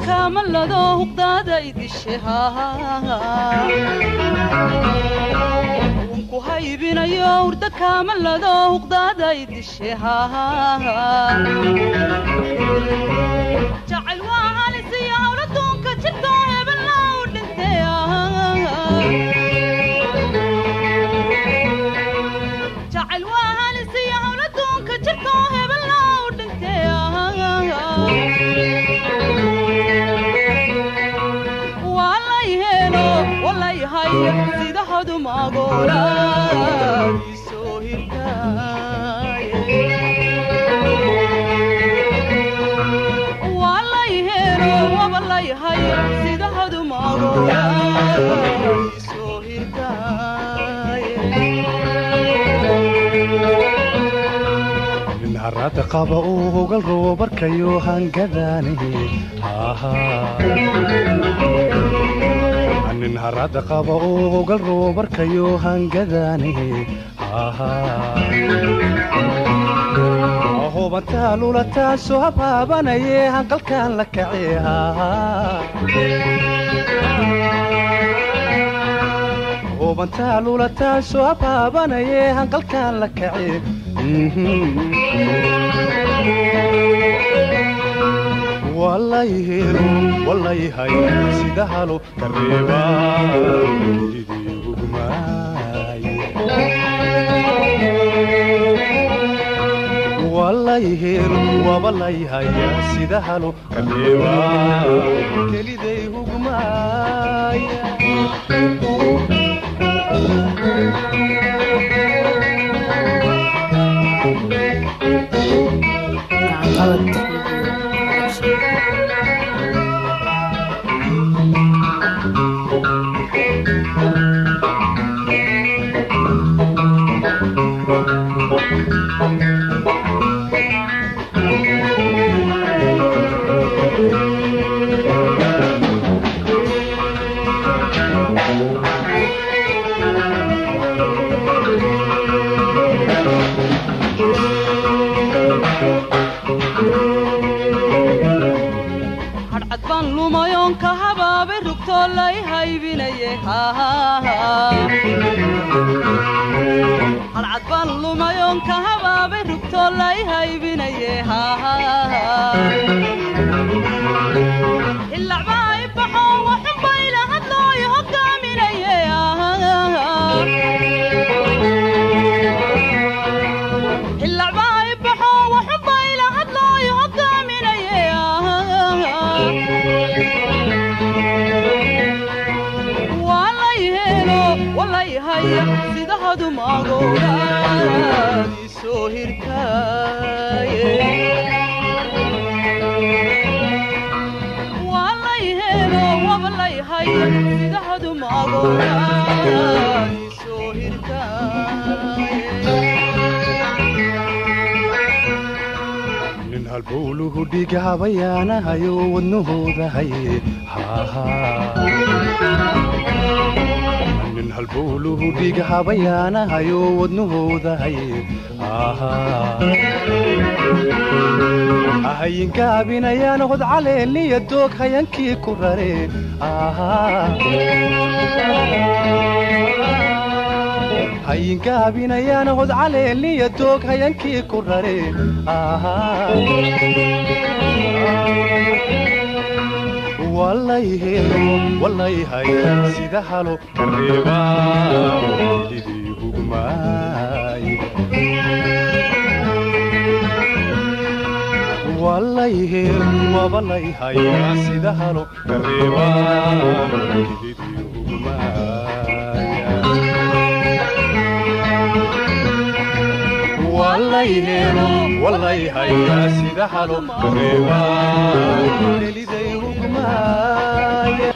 kaamalado huqdaada idishe unku haybinayo hurda kaamalado huqdaada idishe jacayl waa halisiyo hawladuunka jirto hebella u dhintay jacayl waa halisiyo hawladuunka jirto hebella u dhintay walay helo walay haya sida hadumagoola isoo hirtaaye walay helo wabalay haya sida hadumagoola isoo hirtaaye nin harada qaba uu hogal rabo barkayo hangadaani nin harada qaba uu hogal rabo barkayo hangadaani hubantaa lulataasoo habaabanaye hanqalkan la kace hubantaa lulataasoo habaabanaye hanqalkan la kace walay helo walay hay sida halo kareeba idii hugmaaye walay helo wabalay haya sida halo kareeba keliday hugmaaya hadhcad baan lumayoon ka habaabay rugtoo lay haybinaye hadhcad baan lumayoon ka habaabay rugtoo lay haybinaye ilacbaa i baxo waxunbayla hadlooy hogaaminaye ilacbaa i baxo waxunbayla hadlooy hogaaminaye walay helo walay haya sida hadumagoola isoo hirtaaye walay helo wabalay haya sida hadumagoola isoo hirtaaye nin halbowluhu dhiga habayaanahayo wadnahooda haye nin halbowluhu dhiga habayaanahayo wadnahooda haye ahayinkaabinayaan hod caleeliya doog hayankii ku rare hayinkaabinayaan hod caleeliya doog hayankii ku rare walay helo walay hay sida halo kareeba idii hugmaaye walay helo wabalay hay sida halo kareeba idii hugmaaye walay helo walay hay sida halo kareeba keliday hugmaaye